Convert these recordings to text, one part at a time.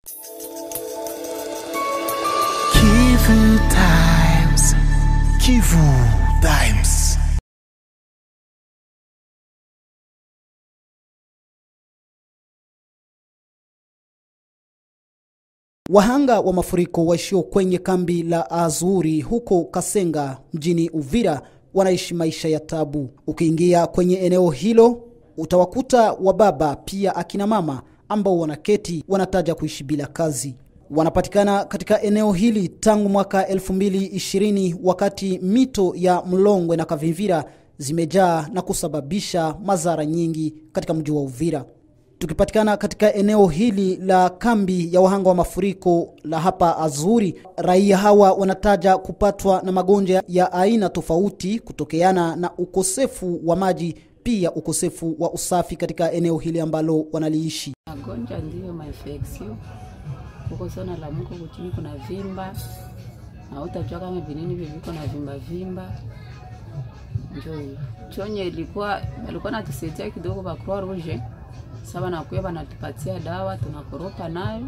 Kivu Times. Kivu Times. Wahanga wa mafuriko waishio kwenye kambi la Azuri huko Kasenga mjini Uvira wanaishi maisha ya tabu. Ukiingia kwenye eneo hilo utawakuta wababa pia akina mama ambao wanaketi wanataja kuishi bila kazi. Wanapatikana katika eneo hili tangu mwaka 2020 wakati mito ya Mlongwe na Kavimvira zimejaa na kusababisha madhara nyingi katika mji wa Uvira. Tukipatikana katika eneo hili la kambi ya wahanga wa mafuriko la hapa Azuri, raia hawa wanataja kupatwa na magonjwa ya aina tofauti kutokeana na ukosefu wa maji, pia ukosefu wa usafi katika eneo hili ambalo wanaliishi. Magonjwa ndiyo mainfeksio huko sana lamuko kuchini kuna vimba na utajua kama vinini viviko na vimba vimba njo hiyo. chonye ilikuwa walikuwa natusaidia kidogo ba Croix Rouge sasa nakuya banatupatia dawa tunakoropa nayo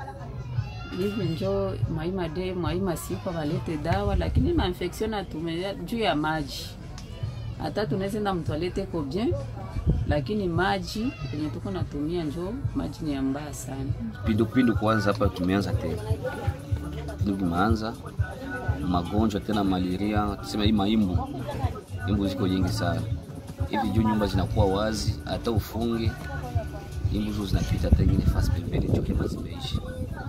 hivi njo mwaima de mwaima siku walete dawa, lakini mainfection natumia juu ya maji. Hata tunaweza enda mtoalete ko bien, lakini maji yenye tuko natumia njo maji ni ya mbaya sana. Pindupindu kwanza hapa tumeanza tena, ndio vimeanza magonjwa tena, malaria, tuseme hii maimbu, imbu ziko nyingi sana hivi juu nyumba zinakuwa wazi, hata ufunge imbu zo zinapita hata ingine fasi pembeni, juu kama zimeishi.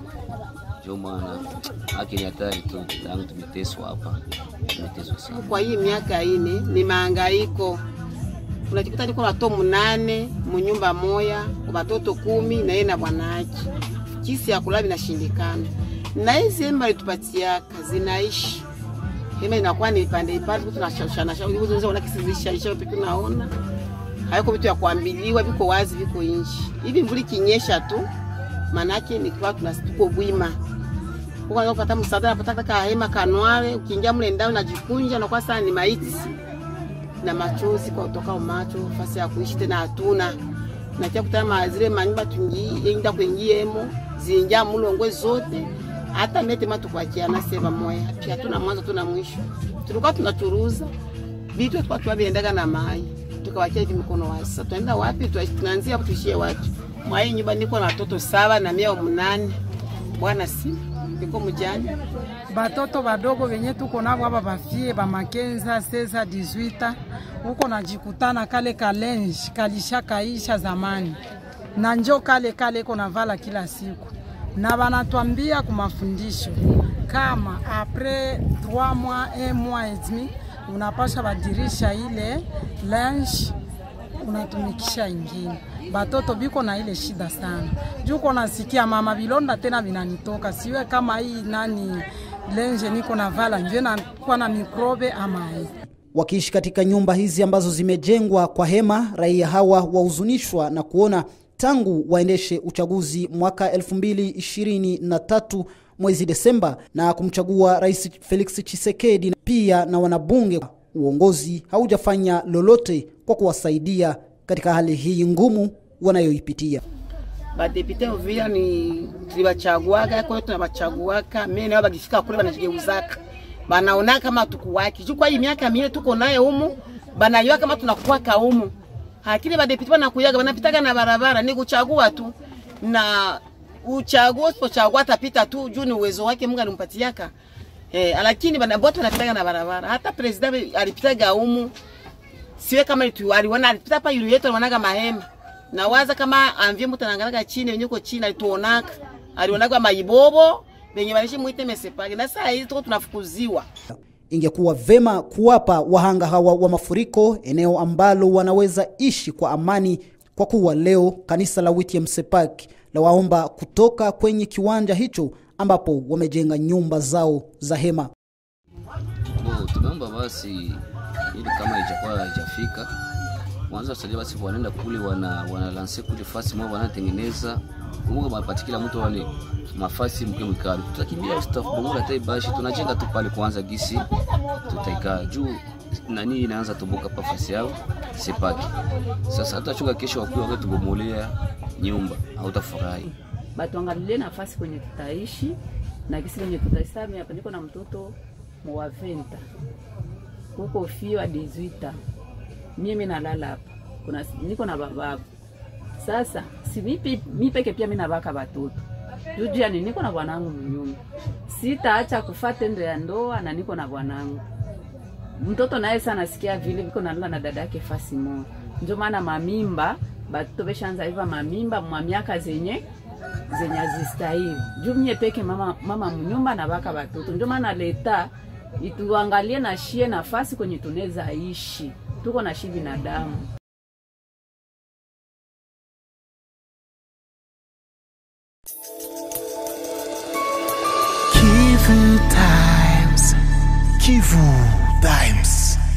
Ndio maana haki ni hatari tu, tangu tumeteswa hapa, tumeteswa sana. Kwa hii miaka ine ni mahangaiko, unajikuta niko watoto munane munyumba moya, watoto kumi na yeye na bwanake, kisi ya kula vinashindikana, na hizi hema litupatiaka zinaishi hema inakuwa ni ipande ipande, tunashashana shauri hizo unaweza kisi zishaisha pekee, unaona hayako vitu ya kuambiliwa, viko wazi, viko inji hivi. Mvuli kinyesha tu, manake ni kwa tunasituko bwima huko unapata msaada, unapata kaka hema kanwale, ukiingia mle ndani unajikunja na kwa sana ni maiti na machozi kwa kutoka macho, fasi ya kuishi tena hatuna na kia kutana zile manyumba tungi enda kuingiemo zinja mulongwe zote hata mete matu kwa kiana sema moya pia tuna mwanzo tuna mwisho. Tulikuwa tunachuruza vitu tulikuwa tunaviendaga na mai tukawachia hivi mikono wazi. Sasa tunaenda wapi? Tunaanzia hapo tuishie wapi? Mwai nyumba niko na watoto saba na mia mnane. Bwana si niko mjani. batoto badogo venye tuko nabo aba bafie bamakenza sesa 18 huko najikutana kale kalenji kalisha kaisha zamani na njo kale kale iko navala kila siku na banatwambia kumafundisho kama apres 3 mois 1 mois et demi unapasha badirisha ile linge unatumikisha ingine. Batoto biko na ile shida sana, juko nasikia mama bilonda tena vinanitoka, siwe kama hii nani lenje niko na vala nje nakuwa na mikrobe ama hii Wakiishi katika nyumba hizi ambazo zimejengwa kwa hema, raia hawa wahuzunishwa na kuona tangu waendeshe uchaguzi mwaka 2023 mwezi Desemba na kumchagua Rais Felix Tshisekedi pia na wanabunge, uongozi haujafanya lolote kwa kuwasaidia katika hali hii ngumu wanayoipitia. Badepite Uvira ni tulibachaguaga kwa tunabachaguaka, mimi nao bagifika kule banajigeuzaka banaona kama tukuwaki juu kwa hii miaka minne tuko naye humu, banayua kama tunakuwaka humu, lakini badepite banakuyaga banapitaga na barabara, ni kuchagua tu na uchaguo usipochagua atapita tu juu ni uwezo wake Mungu alimpatiaka. Eh, lakini bana bote wanapitaga na barabara. Hata president alipitaga humu. Siwe kama itu aliona alipita hapa yule yetu alionaga mahema. Na waza kama amvie mtu anaangalaga chini wenye uko chini alituonaka. Alionaga maibobo benye balishi muite mesepage. Na saa hizi tuko tunafukuziwa. Ingekuwa vema kuwapa wahanga hawa wa mafuriko eneo ambalo wanaweza ishi kwa amani, kwa kuwa leo kanisa la Witiem Sepak la waomba kutoka kwenye kiwanja hicho ambapo wamejenga nyumba zao za hema. Bo, tumeomba basi ili kama ijakuwa haijafika mwanzo wasalia basi wanaenda kule wana wanalanse kule fasi mwa wanatengeneza Mungu mapati kila mtu wale mafasi mke mwikali tutakimbia ustafu bongo hata ibashi tunajenga tu pale kwanza gisi tutaikaa juu nani inaanza toboka pa fasi yao sipaki sasa hata chunga kesho wakuwa wakati tubomolea nyumba hautafurahi batuangalilie nafasi kwenye tutaishi na kisi kwenye tutaishi. Sasa mimi hapa niko na mtoto mwaventa huko fio wa 18 mimi nalala hapa, kuna niko na bababu sasa si mipi, mi peke pia mina baka batoto juju yani niko na bwanangu mnyumba, sitaacha kufa tendo ya ndoa na niko na bwanangu mtoto naye sana nasikia vile viko nalala na dada yake fasi moja, ndio maana mamimba batoto beshaanza iva mamimba mwa miaka zenye zenye azistahili juu mie peke mama, mama mnyumba na baka batoto, ndio maana leta ituangalie na shie nafasi kwenye tunaweza ishi, tuko na shi binadamu Kivu Times. Kivu Times.